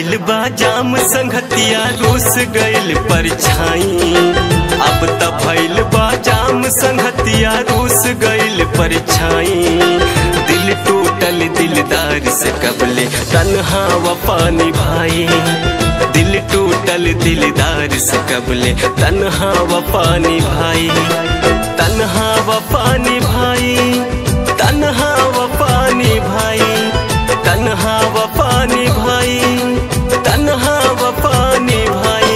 भइल बा जाम संगतिया रूस गइल परछाई अब त भइल बा जाम संगतिया रूस गइल परछाई दिल टूटल दिलदार से कबले तन्हा वफानी भाई दिल टूटल दिलदार से कबले तन्हा वफानी भाई तन्हा वफानी भाई तन्हा वफानी भाई तन्हा वफानी भाई तन्हा वफानी भाई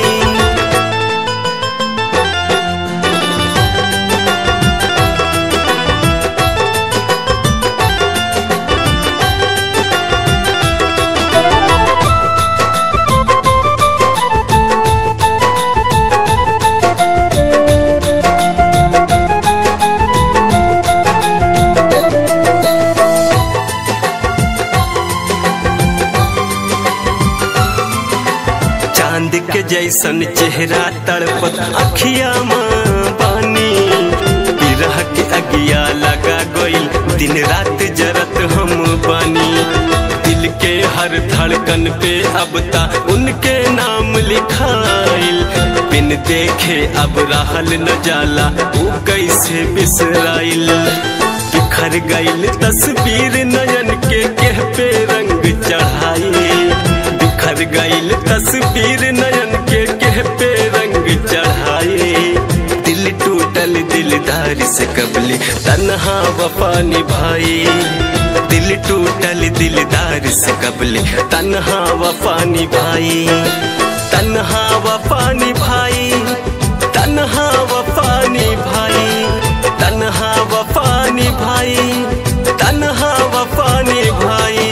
चांद के जैसन चेहरा तड़पत अखिया माँ बानी बिरह के अगिया लगा गइल दिन रात जरत हम बानी दिल के हर धड़कन पे अब ता उनके नाम लिखाइल बिन देखे अब रहल न जाला ऊ कैसे बिसराइल बिखर गइल तस्वीर नयन के केह पे रंग चढ़ाई बिखर गइल तस्वीर नयन के केह पे रंग चढ़ाए दिल टूटल दिलदार से कबली तन्हा वफा निभाई दिल टूटल दिलदार से कबली तन्हा वफा निभाई तन्हा वफा निभाई तन्हा वफा निभाई तन्हा वफा निभाई तन्हा वफा निभाई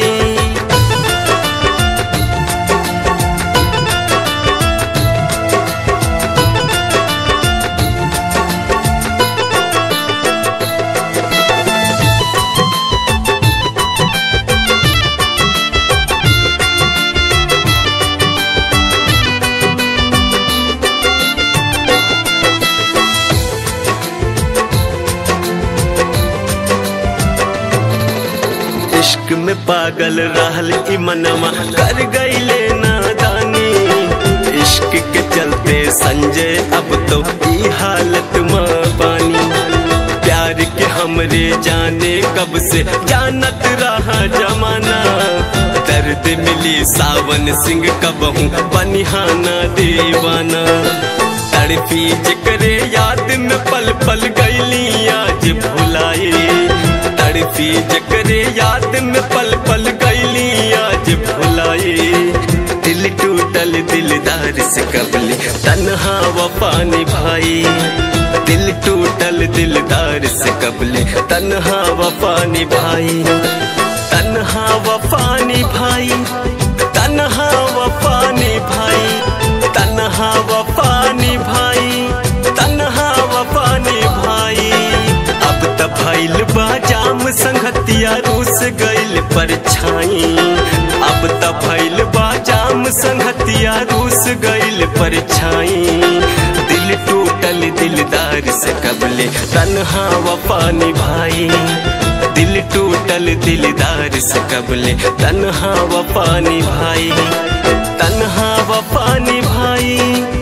इश्क में पागल रहल ई मनवा कर गईले नादानी इश्क के चलते संजय अब तो ई हालत में पानी प्यार के हमरे जाने कब से जानत रहा जमाना दर्द मिली सावन सिंह कबहू बनिहाना दीवाना तड़पी जिक्रे याद में पल पल गईली आज भुलाई तड़पी जकरे याद में पल पल गईली आज भुलाई दिल टूटल दिलदार से कबली तन्हा वफा निभाई दिल टूटल दिलदार से कबली तन्हा वफा निभाई तन्हा वफा निभाई तन्हा वफा निभाई तन्हा वफा निभाई तन्हा वफा निभाई अब त भइल बा जाम संगतिया रूस गइल परछाई अब त भइल बा जाम संगतिया रूस गइल परछाई दिल टूटल दिलदार से कबले तन्हा वफा निभाई दिल टूटल दिलदार से कबले तन्हा वफा निभाई तन्हा वफा निभाई